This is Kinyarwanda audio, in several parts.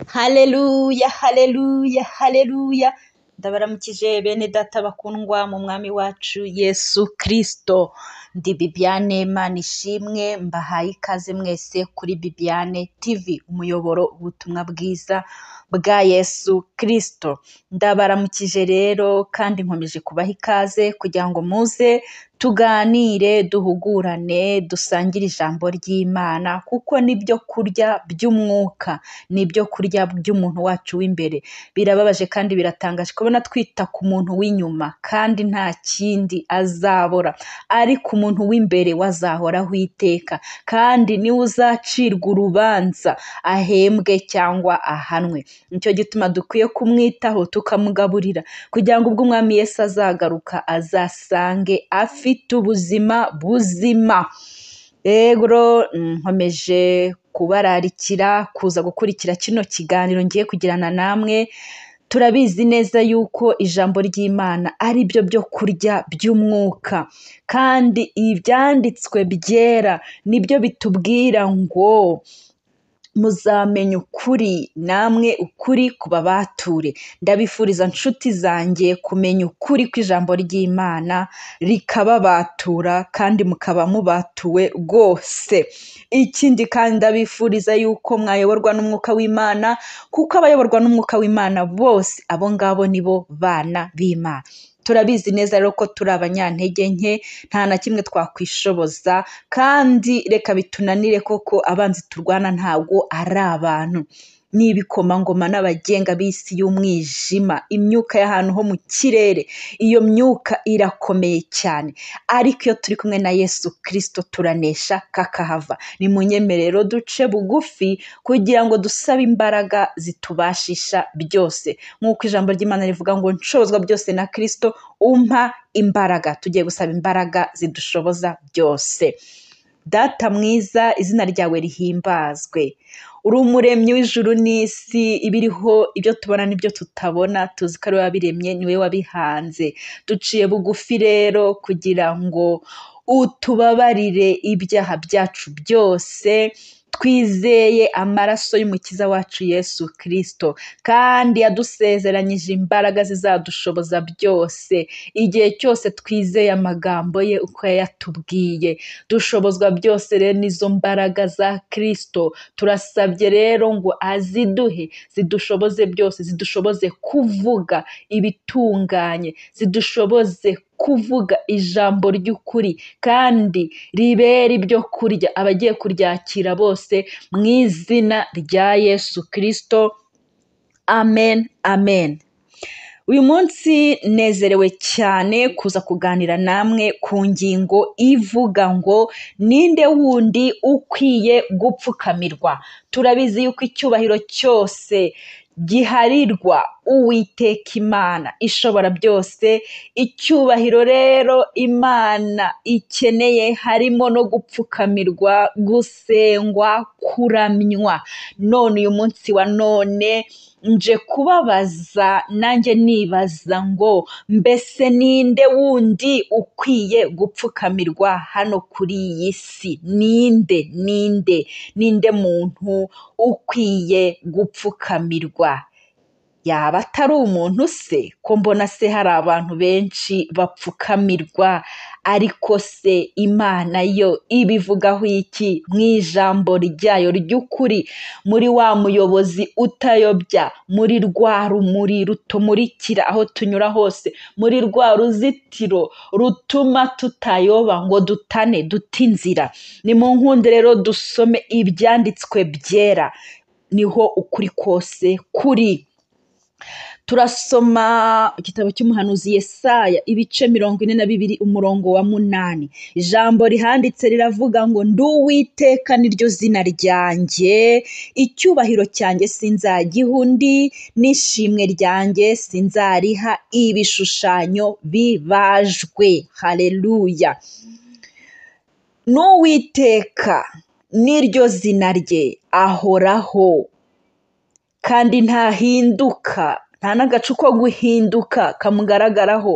Haleluya, haleluya, haleluya. Ndabaramukije bene data bakundwa mu mwami wacu Yesu Kristo. Ndi Bibiane Manishimwe, mbahaye ikaze mwese kuri Bibiane TV, umuyoboro ubutumwa bwiza bwa Yesu Kristo. Ndabaramukije rero kandi nkomeje kubaha ikaze kugira ngo muze tuganire, duhugurane, dusangire ijambo ry'Imana kuko nibyo kurya by'umwuka, nibyo kurya by'umuntu wacu w'imbere. Birababaje kandi biratangaje kubona twita ku muntu w'inyuma kandi nta kindi azabora, ariko umuntu w'imbere we azahoraho iteka kandi niwe uzacirwa urubanza ahembwe cyangwa ahanwe. Nicyo gituma dukwiye kumwitaho tukamugaburira kugira ngo ubwo umwami Yesu azagaruka azasange afite ubuzima buzima. Rero nkomeje kubararikira kuza gukurikira kino kiganiro ngiye kugirana namwe, turabizi neza yuko ijambo ry'Imana ari byo byo kurya by'umwuka kandi ibyanditswe byera nibyo bitubwira ngo muzamenya ukuri namwe ukuri kubabature ndabifuriza nshuti zanjye kumenya ukuri kw'ijambo ry'imana rikababatura kandi mukaba mubatuwe rwose ikindi kandi ndabifuriza yuko mwayoborwa n'umwuka w'imana kuko abayoborwa n'umwuka w'imana bose abo ngabo ni bo bana b'imana turabizi neza rero ko turi abanyantege nke nta na kimwe twakwishoboza kandi reka bitunanire koko abanzi turwana ntabwo ari abantu ni ibikomangoma n'abagenga b'isi y'umwijima imyuka y'ahantu ho mu kirere iyo myuka irakomeye cyane ariko iyo turi kumwe na yesu kirisito turanesha kakahava ni mu nyemerero duce bugufi kugira ngo dusabe imbaraga zitubashisha byose nk'uko ijambo ry'imana rivuga ngo nshobozwa byose na kirisito umpa imbaraga tugiye gusaba imbaraga zidushoboza byose data mwiza izina ryawe rihimbazwe uri umuremyi w'ijuru n'isi ibiriho ibyo tubona n'ibyo tutabona tuzi ko ari wabiremye niwe wabihanze duciye bugufi rero kugira ngo utubabarire ibyaha byacu byose twizeye amaraso y'umukiza wacu yesu kirisito kandi yadusezeranyije imbaraga zizadushoboza byose igihe cyose twizeye amagambo ye uko yayatubwiye dushobozwa byose rero n'izo mbaraga za kirisito turasabye rero ngo aziduhe zidushoboze byose zidushoboze kuvuga ibitunganye zidushoboze kuvuga ijambo ry'ukuri kandi ribera ibyo kurya abagiye kuryakira bose mu izina rya yesu kirisito amen amen uyu munsi nezerewe cyane kuza kuganira namwe ku ngingo ivuga ngo ninde wundi ukwiye gupfukamirwa turabizi yuko icyubahiro cyose giharirwa uwiteka imana ishobora byose icyubahiro rero imana ikeneye harimo no gupfukamirwa gusengwa kuramywa none uyu munsi wa none nje kubabaza nanjye nibaza ngo mbese ninde wundi ukwiye gupfukamirwa hano kuri iyi si ninde ninde ninde muntu ukwiye gupfukamirwa yaba atari umuntu se ko mbona se hari abantu benshi bapfukamirwa ariko se imana yo ibivugaho iki mu ijambo ryayo ry'ukuri muri wa muyobozi utayobya muri rwa rumuri rutumurikira aho tunyura hose muri rwa ruzitiro rutuma tutayoba ngo dutane duta inzira ni mu nkundi rero dusome ibyanditswe byera niho ukuri kose kuri turasoma igitabo cy'umuhanuzi Yesaya ibice mirongo ine na bibiri umurongo wa munani ijambo rihanditse riravuga ngo nduwiteka niryo zina ryanjye icyubahiro cyanjye sinzagiha undi n'ishimwe ryanjye sinzariha ibishushanyo bibajwe hareruya n'uwiteka niryo zina rye ahoraho kandi ntahinduka nta n'agacu ko guhinduka kamugaragaraho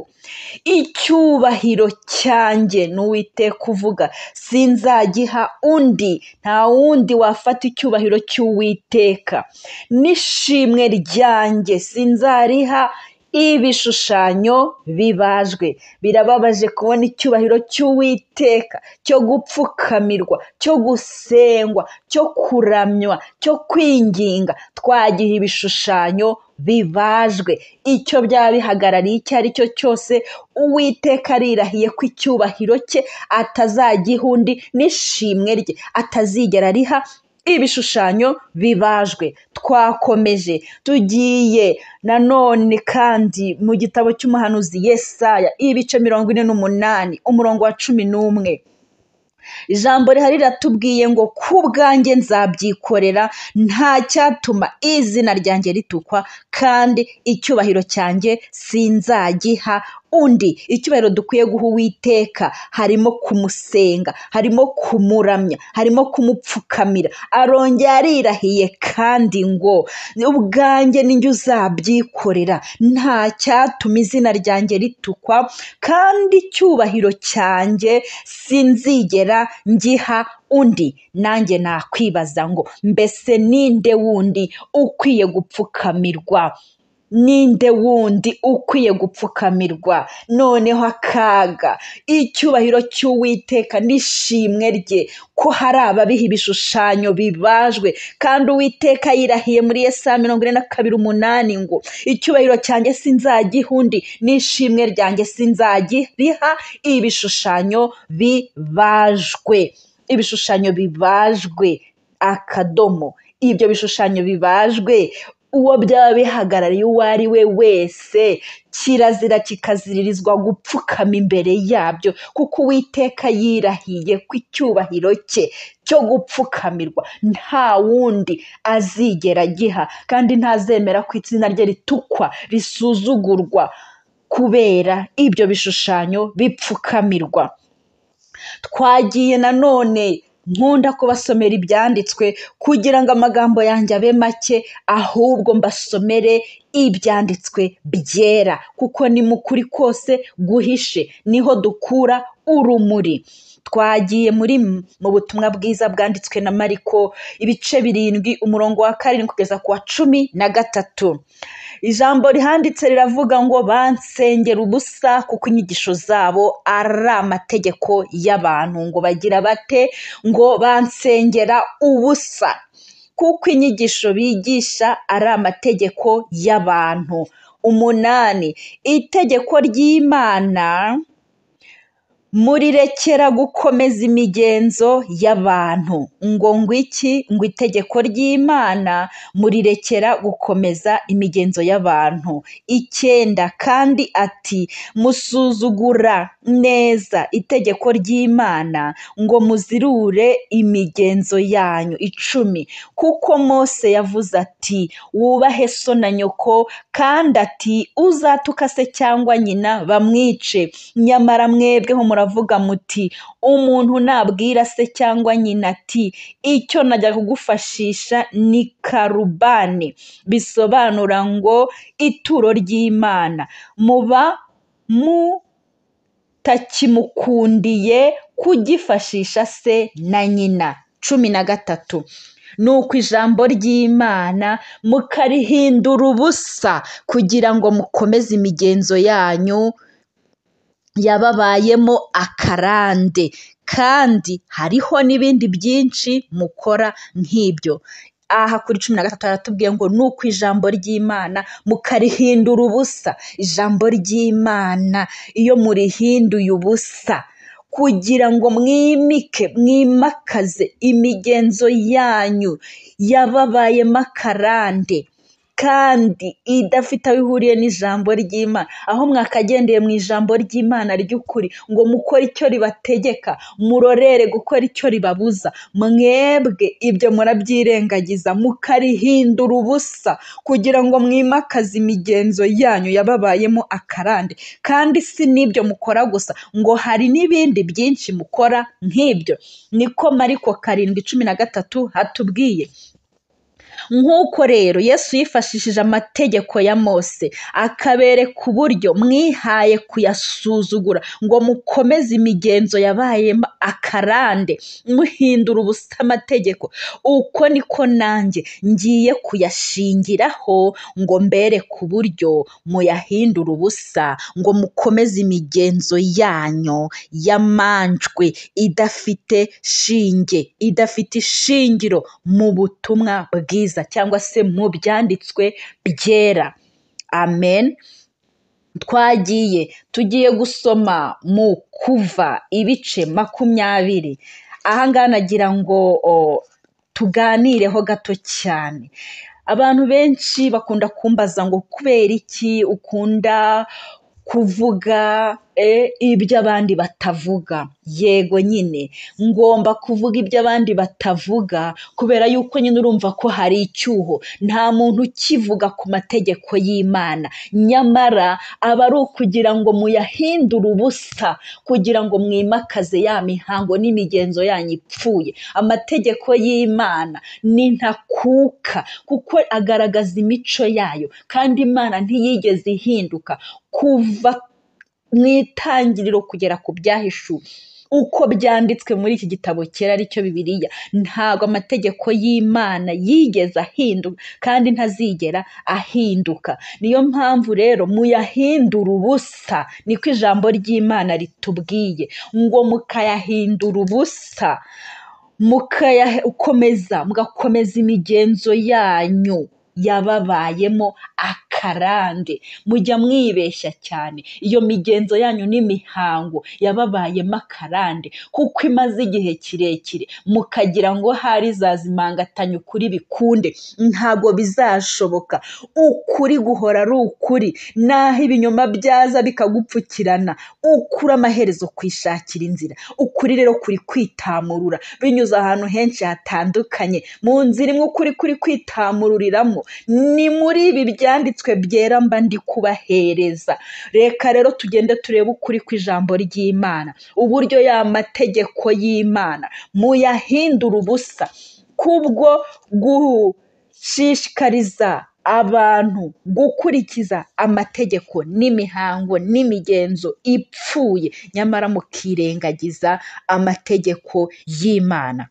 icyubahiro cyanjye ni uwiteka uvuga sinzagiha undi nta wundi wafata icyubahiro cy'uwiteka n'ishimwe ryanjye sinzariha ibishushanyo bibajwe birababaje kubona icyubahiro cy'uwiteka cyo gupfukamirwa cyo gusengwa cyo kuramywa cyo kwinginga twagiha ibishushanyo bibajwe icyo byaba bihagarariye icyo ari cyo cyose uwiteka arirahiye ko icyubahiro cye atazagiha undi n'ishimwe rye atazigera ariha ibishushanyo bibajwe twakomeje tugiye nanone kandi mu gitabo cy'umuhanuzi yesaya ibice mirongo ine n'umunani umurongo wa cumi n'umwe ijambo rihari riratubwiye ngo ku bwanjye nzabyikorera nta cyatuma izina ryanjye ritukwa kandi icyubahiro cyanjye sinzagiha undi icyubahiro dukwiye guha uwiteka harimo kumusenga harimo kumuramya harimo kumupfukamira arongera arirahiye kandi ngo ubwanjye ninjye uzabyikorera nta cyatuma izina ryanjye ritukwa kandi icyubahiro cyanjye sinzigera ngiha undi nanjye nakwibaza ngo mbese ninde wundi ukwiye gupfukamirwa ninde wundi ukwiye gupfukamirwa noneho akaga icyubahiro cy'uwiteka n'ishimwe rye ko hari ababiha ibishushanyo bibajwe kandi uwiteka yirahiye muri yesa mirongo ine na kabiri umunani ngo icyubahiro cyanjye sinzagiha undi n'ishimwe ryanjye sinzagiriha ibishushanyo bibajwe ibishushanyo bibajwe akadomo ibyo bishushanyo bibajwe uwo byaba bihagarariye uwo ari we wese kirazira kikaziririzwa gupfukama imbere yabyo kuko uwiteka yirahiye ku icyubahiro cye cyo gupfukamirwa nta wundi azigera agiha kandi ntazemera ko izina rye ritukwa risuzugurwa kubera ibyo bishushanyo bipfukamirwa twagiye nanone nkunda kubasomera ibyanditswe kugira ngo amagambo yanjye abe make ahubwo mbasomere ibyanditswe byera kuko ni mu kuri kose guhishe niho dukura urumuri twagiye muri mu butumwa bwiza bwanditswe na mariko ibice birindwi umurongo wa karindwi kugeza ku wa cumi na gatatu ijambo rihanditse riravuga ngo bansengera ubusa kuko inyigisho zabo ari amategeko y'abantu ngo bagira bate ngo bansengera ubusa kuko inyigisho bigisha ari amategeko y'abantu umunani itegeko ry'imana murirekera gukomeza imigenzo y'abantu ngo ngwiki ngo itegeko ry'imana murirekera gukomeza imigenzo y'abantu icyenda kandi ati musuzugura neza itegeko ry'imana ngo muzirure imigenzo yanyu icumi kuko mose yavuze ati wubahe so na nyoko kandi ati uzatuka se cyangwa nyina bamwice nyamara mwebweho muri muravuga muti umuntu nabwira se cyangwa nyina ati icyo najya kugufashisha ni karubani bisobanura ngo ituro ry'imana muba mutakimukundiye kugifashisha se na nyina cumi na gatatu ni uko ijambo ry'imana mukarihindura ubusa kugira ngo mukomeze imigenzo yanyu yababayemo akarande kandi hariho n'ibindi byinshi mukora nk'ibyo aha kuri cumi na gatatu haratubwiye ngo ni uko ijambo ry'imana mukarihindura ubusa ijambo ry'imana iyo murihinduye ubusa kugira ngo mwimike mwimakaze imigenzo yanyu yababayemo akarande kandi idafite aho ihuriye n'ijambo ry'imana aho mwakagendeye mu ijambo ry'imana ry'ukuri ngo mukore icyo ribategeka murorere gukora icyo ribabuza mwebwe ibyo murabyirengagiza mukarihindura ubusa kugira ngo mwimakaze imigenzo yanyu yababayemo akarande kandi si n'ibyo mukora gusa ngo hari n'ibindi byinshi mukora nk'ibyo niko mariko karindwi cumi na gatatu hatubwiye nk'uko rero yesu yifashishije amategeko ya mose akabereka uburyo mwihaye kuyasuzugura ngo mukomeze imigenzo yabayemo akarande muhindura ubusa amategeko uko niko nanjye ngiye kuyashingiraho ngo mbereke uburyo muyahindura ubusa ngo mukomeze imigenzo yanyu y'amanjwe idafite shinge idafite ishingiro mu butumwa bwiza cyangwa se mu byanditswe byera amen twagiye tugiye gusoma mu kuva ibice makumyabiri aha ngaha nagira ngo o, tuganireho gato cyane abantu benshi bakunda kumbaza ngo kubera iki ukunda kuvuga eh, ibyo abandi batavuga yego nyine ngomba kuvuga ibyo abandi batavuga kubera yuko nyine urumva ko hari icyuho nta muntu ukivuga ku mategeko y'imana nyamara aba ari ukugira ngo muyahindure ubusa kugira ngo mwimakaze ya mihango n'imigenzo yanyu ipfuye amategeko y'imana ni ntakuka kuko agaragaza imico yayo kandi imana ntiyigeze ihinduka kuva mu itangiriro kugera ku byahishuwe uko byanditswe muri iki gitabo cyera aricyo bibiliya ntabwo amategeko y'imana yigeze ahinduka kandi ntazigera ahinduka niyo mpamvu rero muyahindura ubusa niko ijambo ry'imana ritubwiye ngo mukayahindura ubusa mukayakomeza mugakomeza imigenzo yanyu yababayemo akarande mujya mwibeshya cyane iyo migenzo yanyu n'imihango yababayemo akarande kuko imaze igihe kirekire mukagira ngo hari zazimangatanya ukuri bikunde ntabwo bizashoboka ukuri guhora ari ukuri naho ibinyoma byaza bikagupfukirana ukuri amaherezo kwishakira inzira ukuri rero kuri kwitamurura binyuze ahantu henshi hatandukanye mu nzira imwe ukuri kuri kwitamururiramo ni muri ibi byanditswe byera mba ndi kubahereza reka rero tugende turebe ukuri kw'ijambo ry'imana uburyo y'amategeko y'imana muyahindura ubusa kubwo gushishikariza abantu gukurikiza amategeko n'imihango n'imigenzo ipfuye nyamara mukirengagiza amategeko y'imana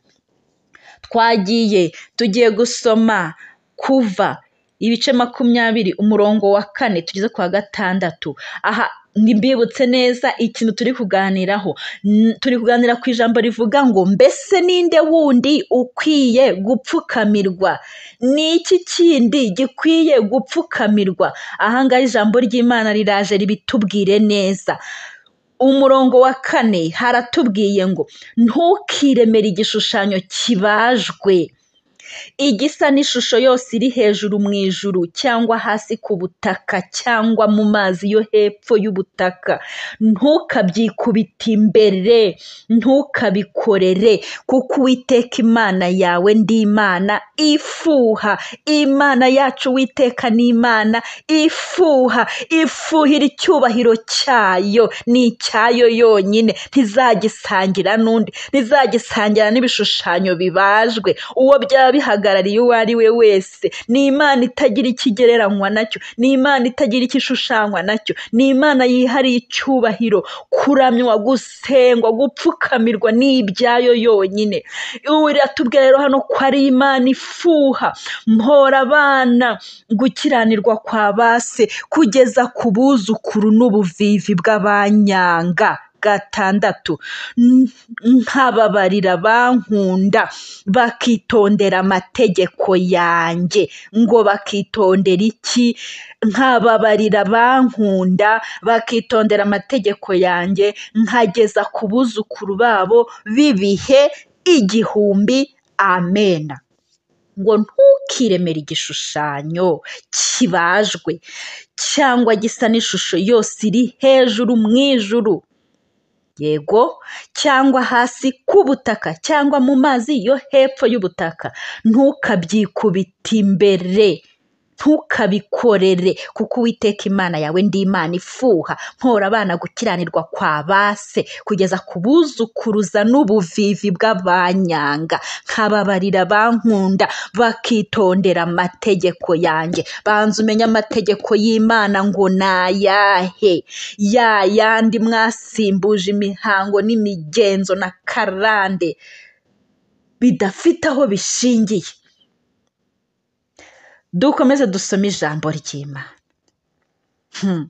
twagiye tugiye gusoma kuva ibice makumyabiri umurongo wa kane tugeze ku wa gatandatu aha mbibutse neza ikintu turi kuganiraho N- turi kuganira ku ijambo rivuga ngo mbese ninde wundi ukwiye gupfukamirwa ni iki kindi gikwiye gupfukamirwa aha ngaha ijambo ry'imana riraje ribitubwire neza umurongo wa kane haratubwiye ngo ntukiremere igishushanyo kibajwe igisa n'ishusho yose iri hejuru mu ijuru cyangwa hasi ku butaka cyangwa mu mazi yo hepfo y'ubutaka ntukabyikubite imbere ntukabikorere kuko uwiteka imana yawe ndi imana ifuha imana yacu uwiteka ni imana ifuha ifuhira icyubahiro cyayo ni icyayo yonyine ntizagisangira n'undi ntizagisangira n'ibishushanyo bibajwe uwo byaba bihagarariye uwo ari we wese ni imana itagira ikigereranywa nacyo ni imana itagira ikishushanywa nacyo ni imana yihariye icyubahiro kuramywa gusengwa gupfukamirwa ni ibyayo yonyine iratubwira rero hano ko ari imana ifuha mpora abana gukiranirwa kwa base kugeza ku buzukuru n'ubuvivi bw'abanyanga gatandatu N- nkababarira bankunda bakitondera amategeko yanjye ngo bakitondera iki nkababarira bankunda bakitondera amategeko yanjye nkageza ku buzukuru babo b'ibihe igihumbi amena ngo ntukiremere igishushanyo kibajwe cyangwa gisa n'ishusho yose iri hejuru mu ijuru yego cyangwa hasi ku butaka cyangwa mu mazi yo hepfo y'ubutaka ntukabyikubite imbere ntukabikorere kuko uwiteka imana yawe ndi imana ifuha mpora abana gukiranirwa kwa ba se kugeza ku buzukuruza n'ubuvivi bw'abanyanga nkababarira bankunda bakitondera amategeko yanjye banza umenye amategeko y'imana ngo ni ayahe ya yandi mwasimbuje imihango n'imigenzo na karande bidafite aho bishingiye dukomeze dusome ijambo ry'imana Hmm.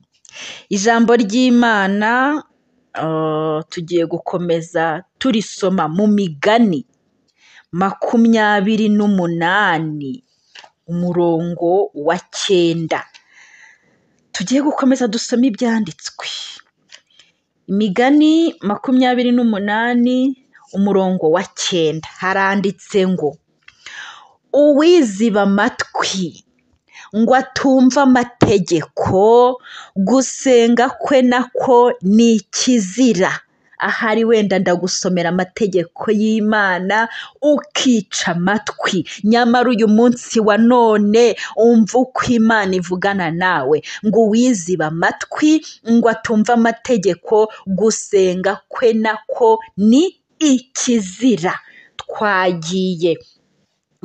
ijambo ry'imana eh, tugiye gukomeza turisoma mu migani makumyabiri n'umunani umurongo wa cyenda tugiye gukomeza dusome ibyanditswe imigani makumyabiri n'umunani umurongo wa cyenda haranditse ngo uwiziba amatwi ngo atumve amategeko gusenga kwe nako ni ikizira ahari wenda ndagusomera amategeko y'imana ukica amatwi nyamara uyu munsi wa none umva uko imana ivugana nawe ngo uwiziba amatwi ngo atumve amategeko gusenga kwe nako ni ikizira twagiye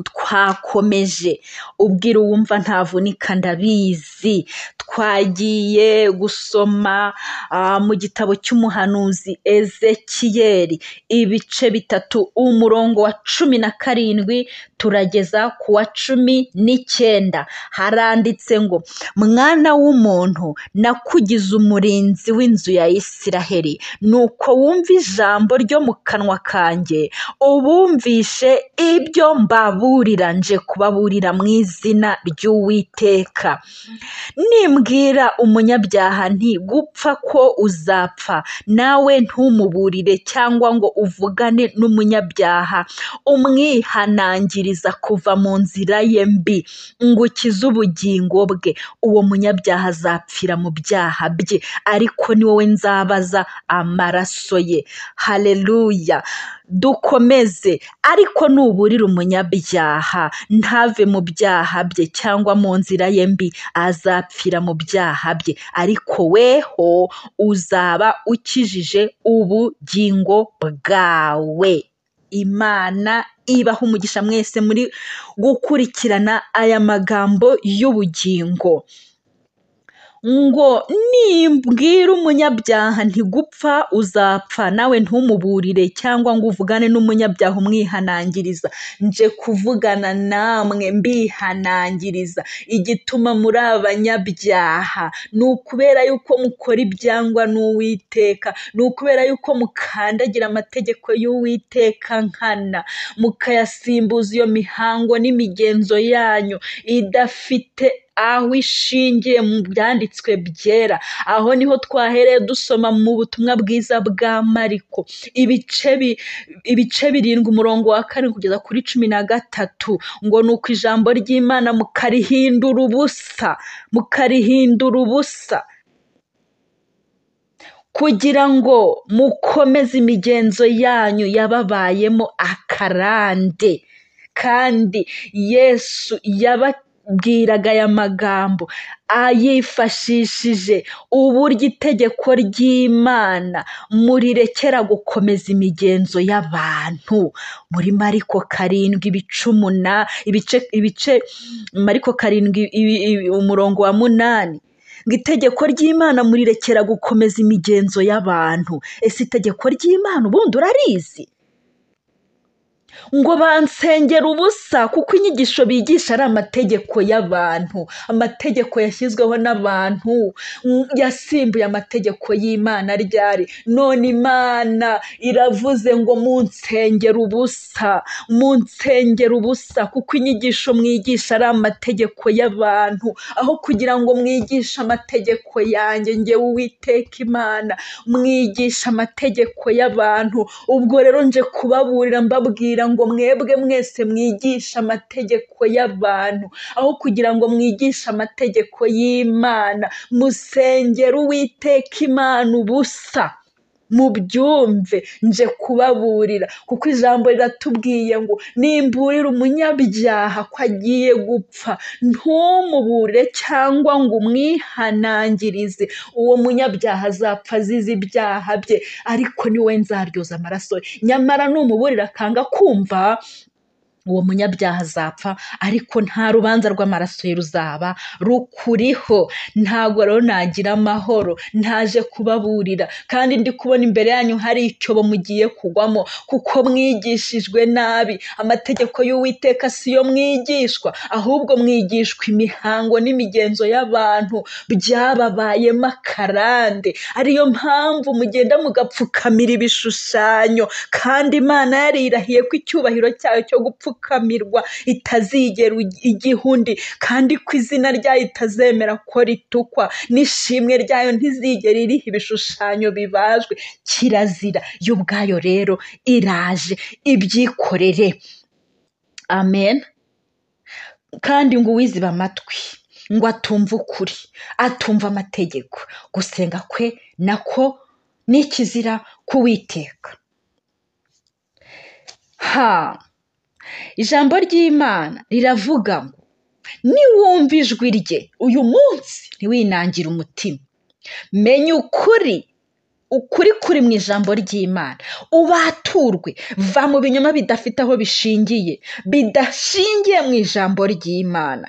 twakomeje ubwira uwumva ntavunika ndabizi twagiye gusoma ah, mu gitabo cy'umuhanuzi ezekiyeri ibice bitatu umurongo wa cumi na karindwi turageza ku wa cumi n'icyenda haranditse ngo mwana w'umuntu nakugize umurinzi w'inzu ya isiraheli nuko wumva ijambo ryo mu kanwa kanjye ubumvishe ibyo mbaburira nje kubaburira mu izina ry'uwiteka nimbwira umunyabyaha nti gupfa ko uzapfa nawe ntumuburire cyangwa ngo uvugane n'umunyabyaha umwihanangiriza kuva mu nzira ye mbi ngo ukize ubugingo bwe uwo munyabyaha azapfira mu byaha bye ariko ni wowe nzabaza amaraso ye haleluya dukomeze ariko nuburira umunyabyaha ntave mu byaha bye cyangwa mu nzira ye mbi azapfira mu byaha bye ariko weho uzaba ukijije ubugingo bwawe imana ibaha umugisha mwese muri gukurikirana aya magambo y'ubugingo ngo nimbwira umunyabyaha ntigupfa uzapfa nawe ntumuburire cyangwa ngo uvugane n'umunyabyaha umwihanangiriza nje kuvugana namwe mbihanangiriza igituma muri abanyabyaha ni ukubera yuko mukora ibyangwa n'uwiteka ni ukubera yuko mukandagira amategeko y'uwiteka nkana mukayasimbuza iyo mihango n'imigenzo yanyu idafite aho ishingiye mu byanditswe byera aho niho twahereye dusoma mu butumwa bwiza bwa mariko ibice bi- ibice birindwi umurongo wa karindwi kugeza kuri cumi na gatatu ngo ni uko ijambo ry'imana mukarihindura ubusa mukarihindura ubusa kugira ngo mukomeze imigenzo yanyu yababayemo akarande kandi yesu yababwiraga aya magambo ayifashishije uburyo itegeko ry'imana murirekera gukomeza imigenzo y'abantu muri mariko karindwi ibice umuna ibice ibice mariko karindwi ibi- ibi- umurongo wa munani ngo itegeko ry'imana murirekera gukomeza imigenzo y'abantu ese itegeko ry'imana ubundi urarizi ngo bansengera ubusa kuko inyigisho bigisha ari amategeko y'abantu amategeko yashyizweho n'abantu mm, yasimbuye amategeko y'imana ryari none imana iravuze ngo munsengera ubusa munsengera ubusa kuko inyigisho mwigisha ari amategeko y'abantu aho kugira ngo mwigishe amategeko yanjye ngewe uwiteka imana mwigisha amategeko y'abantu ubwo rero nje kubaburira mbabwira ngo mwebwe mwese mwigisha amategeko y'abantu aho kugira ngo mwigishe amategeko y'imana musengera uwiteka imana ubusa mubyumve nje kubaburira kuko ijambo riratubwiye ngo nimburira umunyabyaha ko agiye gupfa ntumuburire cyangwa ngo umwihanangirize uwo munyabyaha azapfa azize ibyaha bye ariko ni we nzaryoza amaraso ye nyamara numuburira akanga kumva uwo munyabyaha azapfa ariko nta rubanza rw'amaraso ye ruzaba rukuriho ntabwo rero nagira amahoro ntaje kubaburira kandi ndi kubona imbere yanyu hari icyobo mugiye kugwamo kuko mwigishijwe nabi amategeko y'uwiteka siyo mwigishwa ahubwo mwigishwa imihango n'imigenzo y'abantu byababayemo akarande ariyo mpamvu mugenda mugapfukamira ibishushanyo kandi imana yarirahiye ko icyubahiro cyayo cyo gupfuka gupfukamirwa itazigera igiha undi kandi ko izina ryayo itazemera ko ritukwa n'ishimwe ryayo ntizigera iriha ibishushanyo bibajwe kirazira yo ubwayo rero iraje ibyikorere amen kandi ngo uwiziba amatwi ngo atumve ukuri atumva amategeko gusenga kwe nako ni ikizira k'uwiteka ha ijambo ry'imana riravuga ngo niwumva ijwi rye uyu munsi ntiwinangire umutima menya ukuri ukuri kuri mu ijambo ry'imana ubaturwe va mu binyoma bidafite aho bishingiye bidashingiye mu ijambo ry'imana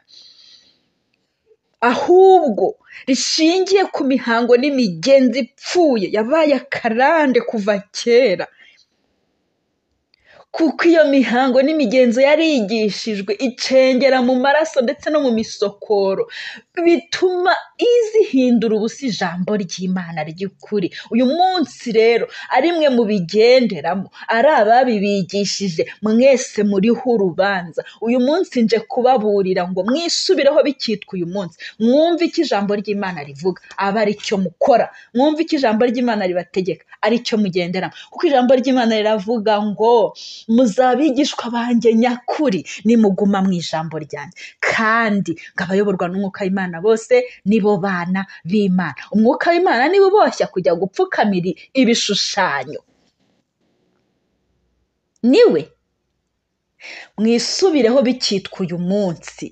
ahubwo rishingiye ku mihango n'imigenzi ipfuye yabaye akarande kuva kera kuko iyo mihango n'imigenzo yarigishijwe icengera mu maraso ndetse no mu misokoro bituma izihindura ubusa ijambo ry'imana ry'ukuri uyu munsi rero ari mwe mubigenderamo ari ababibigishije mwese muriho urubanza uyu munsi nje kubaburira ngo mwisubireho bikitwa uyu munsi mwumve icyo ijambo ry'imana rivuga aba ari cyo mukora mwumve icyo ijambo ry'imana ribategeka ari cyo mugenderamo kuko ijambo ry'imana riravuga ngo muzabigishwa banjye nyakuri nimuguma mu ijambo ryanjye kandi ngo abayoborwa n'umwuka w'imana bose nibo bana b'imana umwuka w'imana niba uboshya kujya gupfukamira ibishushanyo niwe mwisubireho bikitwa uyu munsi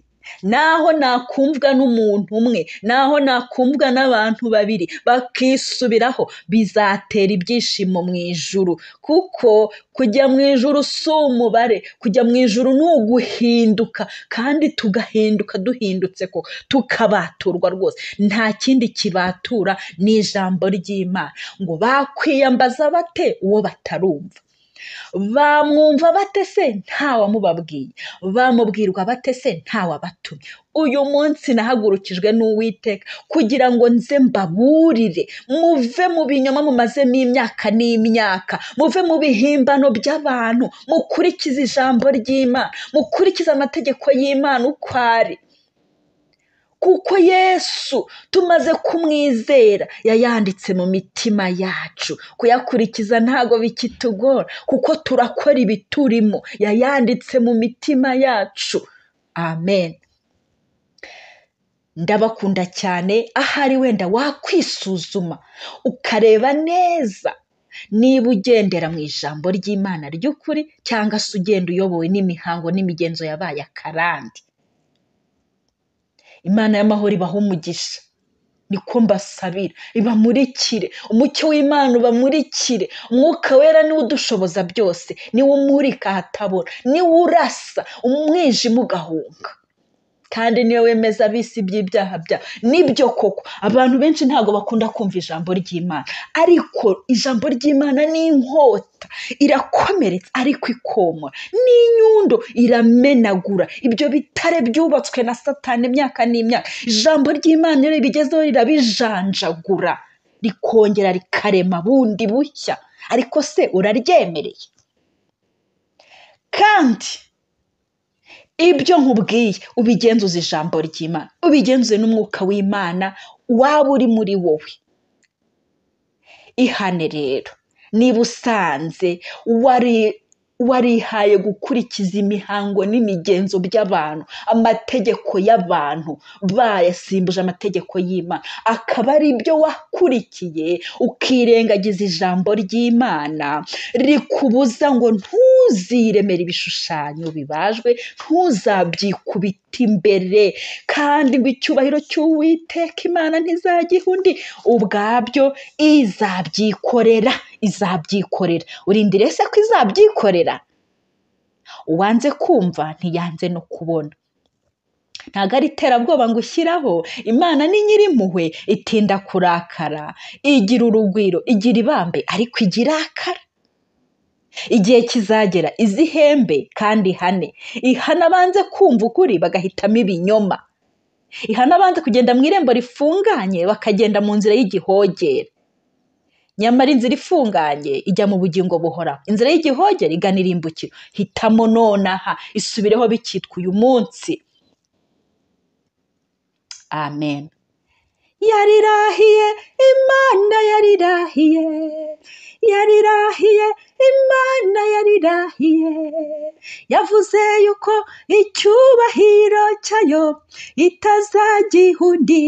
naho nakumvwa n'umuntu umwe naho nakumvwa n'abantu babiri bakisubiraho bizatera ibyishimo mu ijuru kuko kujya mu ijuru si umubare kujya mu ijuru ni uguhinduka kandi tugahinduka duhindutse ko tukabaturwa rwose nta kindi kibatura ni ijambo ry'imana ngo bakwiyambaza bate uwo batarumva bamwumva bate se ntawamubabwiye bamubwirwa bate se ntawabatumye uyu munsi nahagurukijwe n'uwiteka kugira ngo nze mbaburire muve mu binyoma mumazemo imyaka n'imyaka muve mu bihimbano by'abantu mukurikize ijambo ry'imana mukurikize amategeko y'imana uko ari kuko yesu tumaze kumwizera yayanditse mu mitima yacu kuyakurikiza ntago bikitugora kuko turakora ibiturimo yayanditse mu mitima yacu amen ndabakunda cyane ahari wenda wakwisuzuma ukareba neza niba ugendera mu ijambo ry'imana ry'ukuri cyangwa se ugenda uyobowe n'imihango n'imigenzo yabaye akarande imana y'amahoro ibaha umugisha niko mbasabira ibamurikire umucyo w'imana ubamurikire umwuka wera niwo udushoboza byose niwo umurika ahatabona niwo urasa umwijima ugahunga kandi niyo wemeza abisi by'ibyaha byabo nibyo koko abantu benshi ntabwo bakunda kumva ijambo ry'imana ariko ijambo ry'imana ni inkota irakomeretsa ariko ikomora n'inyundo iramenagura ibyo bitare byubatswe na satani imyaka n'imyaka ijambo ry'imana iyo ribigezeho rirabijanjagura rikongera rikarema bundi bushya ariko se uraryemereye kandi ibyo nkubwiye ubigenzuze ijambo ry'imana ubigenzuze n'umwuka w'imana waba uri muri wowe ihane rero niba usanze wari warihaye gukurikiza imihango n'imigenzo by'abantu amategeko y'abantu bayasimbuje amategeko y'imana akaba ari ibyo wakurikiye ukirengagiza ijambo ry'imana rikubuza ngo ntuziremere ibishushanyo bibajwe ntuzabyikubite imbere kandi ngo icyubahiro cy'uwiteka imana ntizagiha undi ubwabyo izabyikorera izabyikorera urindire se ko izabyikorera uwanze kumva ntiyanze no kubona ntabwo ari iterabwoba ngo ushyiraho imana ni nyirimpuhwe itinda kurakara igira urugwiro igira ibambe ariko igira akara igihe kizagera izihembe kandi ihane ihana abanze kumva ukuri bagahitamo ibinyoma ihana abanze kugenda mu irembo rifunganye bakagenda mu nzira y'igihogere nyamara inzira ifunganye ijya mu bugingo buhoraho inzira y'igihogere igana irimbukiro hitamo nonaha isubireho bikitwa uyu munsi amen yarirahiye imana yarirahiye yarirahiye imana yarirahiye yavuze yuko icyubahiro cyayo itazagiha undi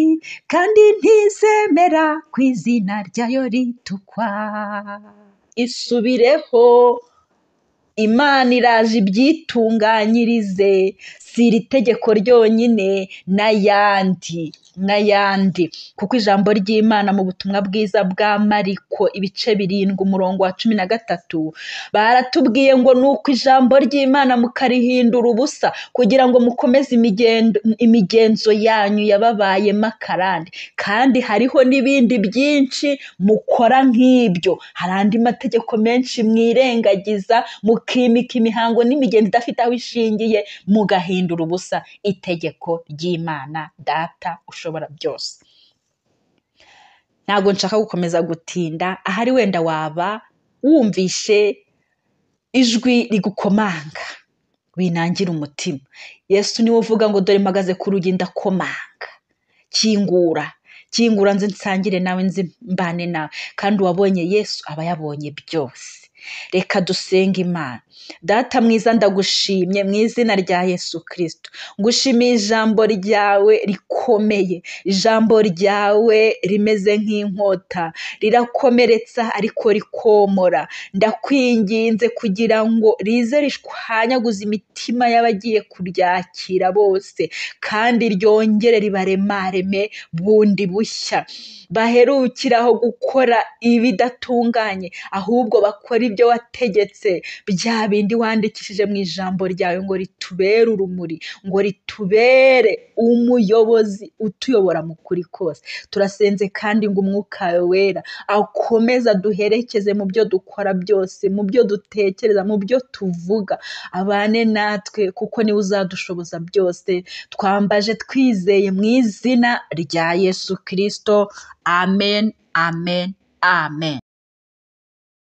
kandi ntizemera ku izina ryayo ritukwa isubireho imana iraje ibyitunganyirize si iri tegeko ryonyine n'ayandi n'ayandi kuko ijambo ry'imana mu butumwa bwiza bwa mariko ibice birindwi umurongo wa cumi na gatatu baratubwiye ngo ni uko ijambo ry'imana mukarihindura ubusa kugira ngo mukomeze imigendo- imigenzo yanyu yababaye makarande kandi hariho n'ibindi byinshi mukora nk'ibyo hari andi mategeko menshi mwirengagiza mukimika imihango n'imigenzo idafite aho ishingiye mugahindura ubusa itegeko ry'imana data ushobora byose ntabwo nshaka gukomeza gutinda ahari wenda waba wumvishe ijwi rigukomanga winangira umutima yesu niwe uvuga ngo dore mpagaze ku rugi ndakomanga kingura kingura nze nsangire nawe nze mbane nawe kandi uwabonye yesu aba yabonye byose reka dusenge imana data mwiza ndagushimye mu izina rya yesu kirisito ngushimiye ijambo ryawe rikomeye ijambo ryawe rimeze nk'inkota rirakomeretsa ariko rikomora ndakwinginze kugira ngo rize rishwanyaguze imitima y'abagiye kuryakira bose kandi ryongere ribaremareme bundi bushya baherukiraho gukora ibidatunganye ahubwo bakora ibyo wategetse bya bindi wandikishije mu ijambo ryawe ngo ritubere urumuri ngo ritubere umuyobozi utuyobora mu kuri kose turasenze kandi ngo umwuka wawe wera akomeza duherekeze mu byo dukora byose mu byo dutekereza mu byo tuvuga abane natwe kuko niwe uzadushoboza byose twambaje twizeye mu izina rya yesu kirisito amen amen amen